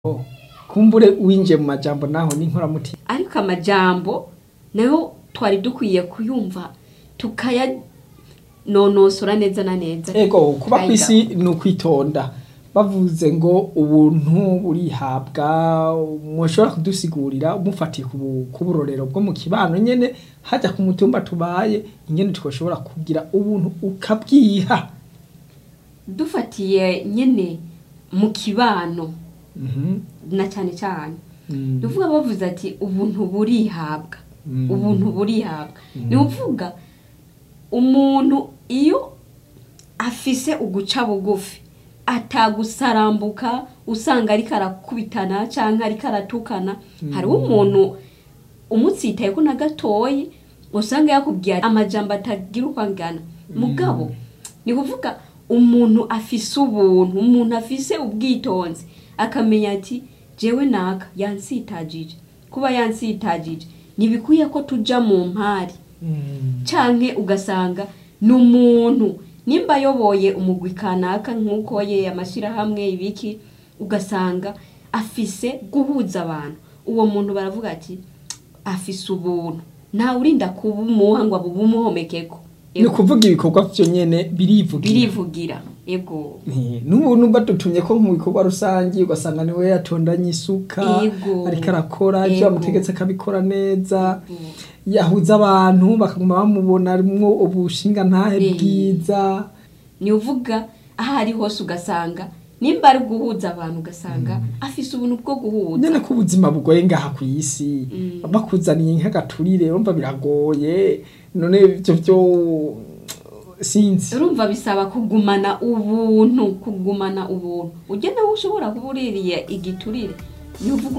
kumbure winjiye mu majambo naho n'inkoramutima ariko amajambo nayo twari dukwiye kuyumva tukayanonosora neza na neza ego kuba Ayiga. kw'isi ni ukwitonda bavuze ngo ubuntu burihabwa mushobora kudusigurira mufatiye ku bu- ku burorero bwo mu kibano nyene hajya ku mutumba tubaye ingene twoshobora kugira ubuntu ukabwiha dufatiye nyene mu kibano Mhm. na cyane cyane Mm. ni ukuvuga bavuze ati ubuntu burihabwa Mm. ubuntu burihabwa ni ukuvuga umuntu iyo afise uguca bugufi atagusarambuka usanga ariko arakubitana cyangwa ariko aratukana hariho umuntu umutsitaye ko na gatoyi usanga yakubwiye amajambo atagira uko angana mugabo ni kuvuga umuntu afise ubuntu umuntu afise ubwitonzi akamenya ati jewe naka yansitagije kuba yansitagije ntibikwiye ko tuja mu mpari Mm. canke ugasanga ni umuntu nimba ayoboye umugwi kanaka nk'uko ye amashyirahamwe ibiki ugasanga afise guhuza abantu uwo muntu baravuga ati afise ubuntu ntawe urinda kubumuha ngo abumuhomekeko ni ukuvuga ibikorwa vyo nyene birivugira birivugira ego Eh, n'ubu badutumye ko mu bikorwa rusange ugasanga niwe yatondanye isuka Ego. ariko arakora ivyo Ego. bamutegetse akabikora neza yahuza abantu bakaguma bamubona arimwo ubushinga ntahe Eh. bwiza ni uvuga aho ari hose ugasanga nimba ari guhuza abantu ugasanga afise ubuntu bwo guhuza nyene ko ubuzima bugoye ngaha ku isi Mm. bakuzaniye nk'agaturire urumva biragoye none ivyo vyo sinzi urumva bisaba kugumana ubuntu kugumana ubuntu ujya nawe ushobora kuba uririye igiturire ni uvuga